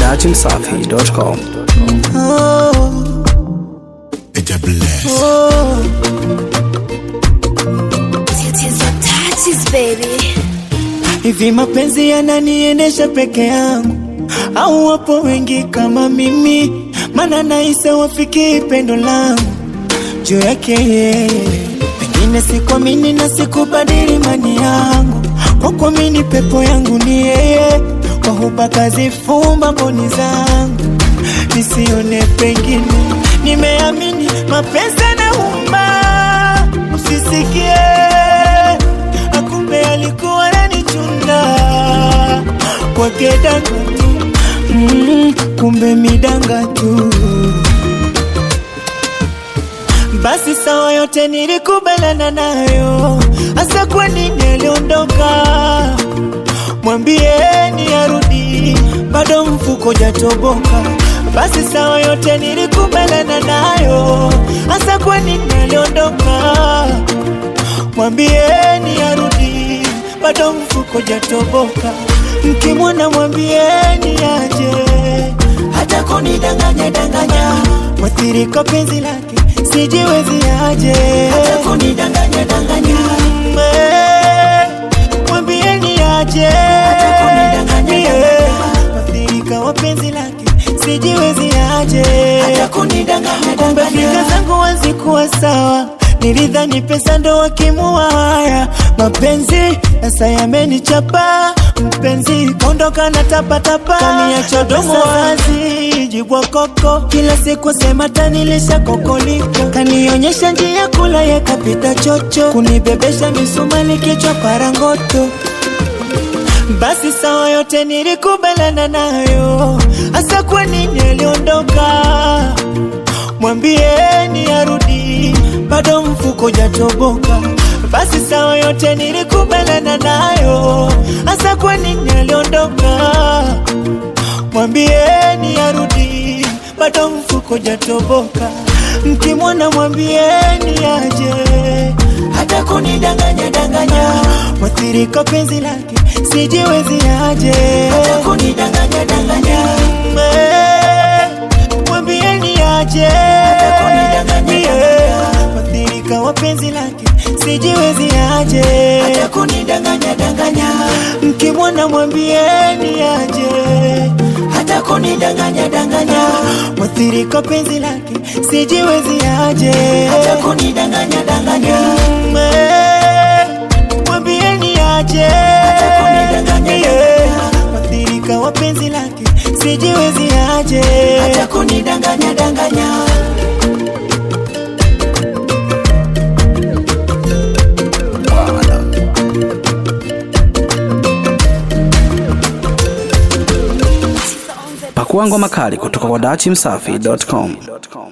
dachimsafi.com. It's a bless. Tatizo touches baby. Hivi mapenzi yananiendesha peke yangu au wapo wengi kama mimi? Mana naisa wafiki pendo langu juu yake yeye. Pengine sikuamini na sikubadili mani yangu, kwa kuamini pepo yangu ni yeye. Kwa huba kazifumba mboni zangu nisione pengine, nimeamini mapenzi yanauma, usisikie akumbe alikuwa ananichunda kwake danga tu mm, kumbe midanga tu basi sawa yote nilikubaliana nayo hasa kwa nini aliondoka mwambieni arudi bado mfuko jatoboka basi sawa yote nilikubaliana nayo hasa kwa nini aliondoka mwambieni arudi bado mfuko jatoboka mkimwona mwambieni aje hata kunidanganya danganya mwathirika penzi lake sijiwezi aje hata kunidanganya danganya mwambieni aje hata kunidanganya mwathirika wa penzi lake sijiwezi aje hata kunidanganya kumbe fikra zangu hazikuwa sawa nilidhani pesa ndo wakimua haya mapenzi sasa yamenichapa mpenzi kondoka na tapatapa kaniacha domo wazi jibwa koko kila siku sema tanilisha kokoliko kanionyesha njia kula yakapita chocho kunibebesha misumali kichwa parangoto basi sawa yote nilikubaliana nayo hasa kwa nini aliondoka mwambieni arudi bado mfuko jatoboka basi sawa yote nilikubaliana nayo hasa kwa nini aliondoka mwambieni arudi bado mfuko jatoboka mkimwona mwambieni aje hata kunidanganya danganya mwathirika penzi lake sijiwezi aje hata kunidanganya danganya mwambieni aje hata kunidanganya mwathirika wa penzi lake sijiwezi aje hata kunidanganya danganya mkimwona mwambieni aje hata kunidanganya danganya mwathirika penzi lake sijiwezi aje hata kunidanganya danganya mwambieni aje hata kunidanganya mwathirika wa penzi lake sijiwezi aje hata kunidanganya danganya Pakua ngoma kali kutoka kwa dachimsafi.com.